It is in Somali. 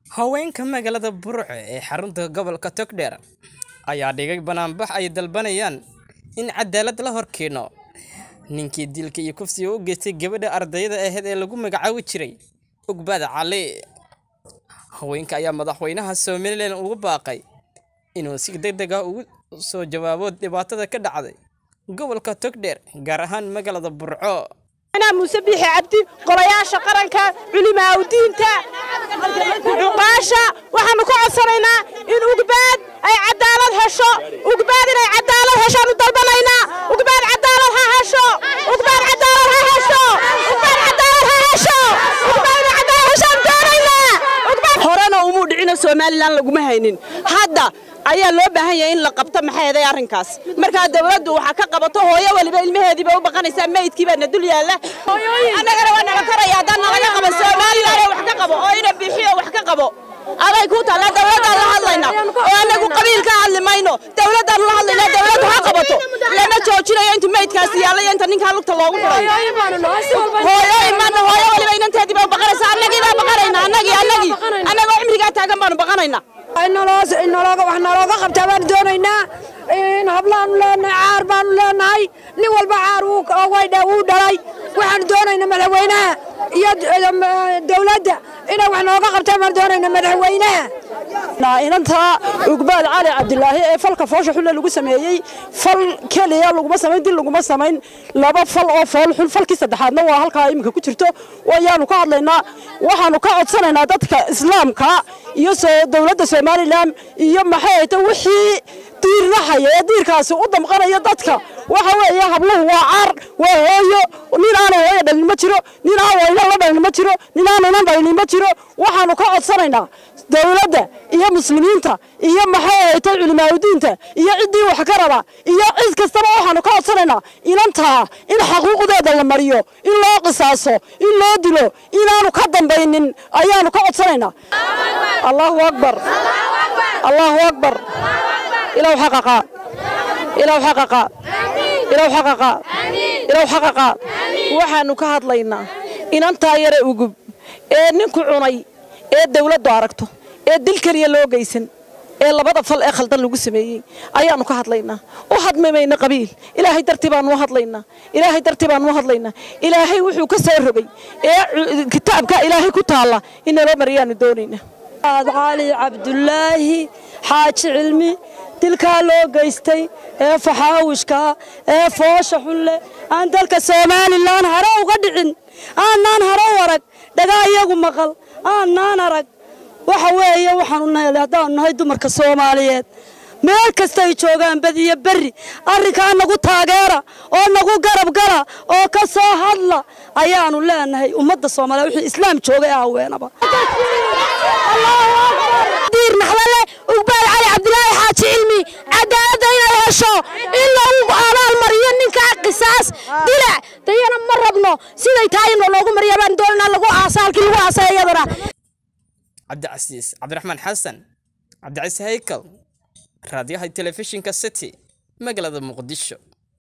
Haweenka magaalada Burco ee xarunta gobolka Togdheer ayaa dhigay banaanbax ay dalbanayaan in cadaalad la horkeeno ninkii dilka iyo kufsiga u geystay gabadha ardayda ahayd ee lagu magacaabi jiray Ugbaad Cali. Haweenka ayaa madaxweynaha Somaliland ugu baaqay inuu si degdeg ah uga soo jawaabo dhibaatada ka dhacday gobolka Togdheer gaar ahaan magaalada Burco. أنا موسى بيحي عبدي قرياشة قرنكا علماء ودينتا عقاشة وحنا كعصرنا إن أقباد أي عدالة هشو أقباد أي عدالة هشو نطلبنا أقباد عدالة هشو أقباد عدالة هشو أقباد عدالة هشو أقباد عدالة هشو دورينا horena umuu dhicino somalilan laguma haynin hadda ayaa loo baahan yahay in la qabto maxay arrinkaas markaa dawladdu waxaa ka qabato hooyo waliba ilmaheediiba u baqanaysaa meydkii baa na dul yaalla annagana waa naga karaya haddaan nalaga qaban somalilan wax ka qabo oo ina bixiyo wax ka qabo aday ku taalla dawladdaan la hadlayna oo anagu qabiil ka hadli mayno dawladdaan la hadlayna dawladdu ha qabato lama joojinayo inta meydkaasi yaalla iyo inta ninkaa lugta loogu furay hooyo imaana hooyo waliba inanteediiba u baqanaysaa annagii baa baqanayna annagii annagii annagoo cimrigaa taagan baanu baqanaynaa inalooga wax nalooga qabtaa baanu doonaynaa in hablaanu leenahay caar baanu leenahay nin walba caar wuu dhalay waxaanu doonaynaa madaxweynaha iyo dawladda inay wax nooga qabtaan baanu doonaynaa madaxweynaha inanta ugbaad cali cabdilaahi ee falka foosha xulle lagu sameeyey fal keliya laguma samayn dil laguma samayn laba fal oo fool xul falkii saddexaadna waa halkaa iminka ku jirto wayaanu ka hadlaynaa waxaanu ka codsanaynaa dadka islaamka iyo dowladda somalilan iyo maxay ahayta wixii diirnahaya ee diirkaasi u damqanaya dadka waxa weeye habluhu waa caar waa hooyo nin aanu hooyo dhalin ma jiro nin aan wayna la dhalin ma jiro nin aanunan dhalin ma jiro waxaanu ka codsanaynaa dawladda iyo muslimiinta iyo maxay ahaytay culimaadudiinta iyo ciddii wax ka raba iyo cid kastaba waxaanu ka codsanaynaa inantaa in xaquuqdeeda la mariyo in loo qisaaso in loo dilo inaanu ka dambaynin ayaanu ka codsanaynaa allahu akbar allahu akbar ilaw xaqaqa ilaw xaqaqa ilaw xaqaqa ilaw xaqaqa waxaanu ka hadlaynaa inantaa yare ugub ee ninku cunay ee dawladdu aragto ee dil keliya loo geysan ee labada fal ee khaldan lagu sameeyey ayaanu ka hadlaynaa u hadmimayna qabiil ilaahay dartii baanu u hadlaynaa ilaahay dartii baanu u hadlaynaa ilaahay wuxuu ka soo rogay ee kitaabka ilaahay ku taalla in naloo mariyaanu doonaynaa cali cabdulaahi xaaji cilmi dilkaa loo geystay ee faxaawishkaa ee foosha xulle aan dalka somalilan hare uga dhicin aanaan hare u arag dhagaa iyagu maqal aanaan arag waxa weeye waxaanu nahay haddaanu nahay dumarka soomaaliyeed meel kasta ay joogaan bad iyo berri arrinkaa nagu taageera oo nagu garab gala oo ka soo hadla ayaanu leenahay ummadda soomaaliya wixii islaam joogay ah haweenaba diir naxdale ugbaal cali cabdilaahi xaaji cilmi cadaaladda inay hesho in lagu abaal mariyo ninkaa qisaas dilac dayana ma rabno siday tahay in loogu mariya baan doonanaa lagu aasa halkii lagu aasay iyadana cabdicasiis cabdiraxmaan xasan cabdicasiis haykal raadiyaha telefishinka city magaalada muqdisho